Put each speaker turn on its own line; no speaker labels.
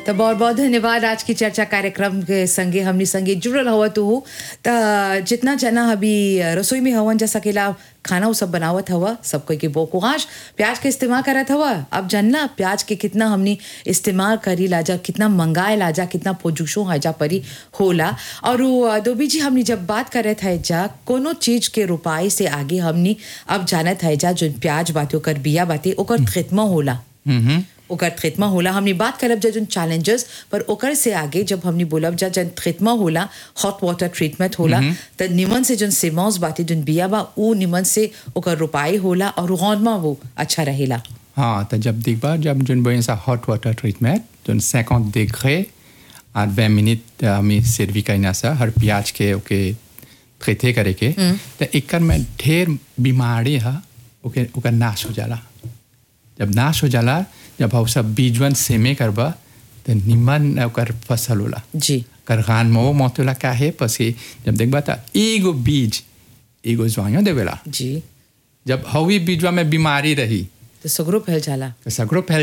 तो बहुत बहुत धन्यवाद आज की चर्चा कार्यक्रम के संगे हमनी संगे जुड़ल हुआ तू त जितना जना अभी रसोई में हवन जा सकेला खाना उ सब बनावत हवा सब कोई के बोकुआश प्याज के इस्तेमाल करत हवा अब जानला प्याज के कितना हमनी इस्तेमाल करी लाजा कितना मंगाए लाजा कितना पोजुशो हाजा परी होला और उ दोबी जी हमनी जब बात करत है जा कोनो चीज के रुपाई से आगे हमनी अब जानत है जा जो प्याज बाते ओकर बिया बाते ओकर खितमा होला ओकर खितमा होला हमने बात करब जा जन चैलेंजेस पर ओकर से आगे जब हमने बोलब जा जन खितमा होला हॉट वाटर ट्रीटमेंट होला त निमन से जन सेमौस बाती जन बिया बा ऊ निमन से ओकर रुपाई होला और गौनमा वो अच्छा रहेला
हाँ तो जब देखबा जब जोन बोले सा hot water treatment zone 50 degree और 20 मिनट हमें सर्वी करना सा हर प्याज के ओके ट्रीटे करे के तो एकर में ढेर बीमारी है ओके ओकर नाश हो जाला जब नाश हो जाला जब हम सब बीजवन सेमे करबा तो निमन ओकर फसल होला
जी
कर गान में वो मोतला का है पसी जब देखबा तो एगो बीज एगो ज्वाइयो देवेला
जी
जब हवी बीजवा में बीमारी रही
तो सगरो फैल जाला
तो सगरो फैल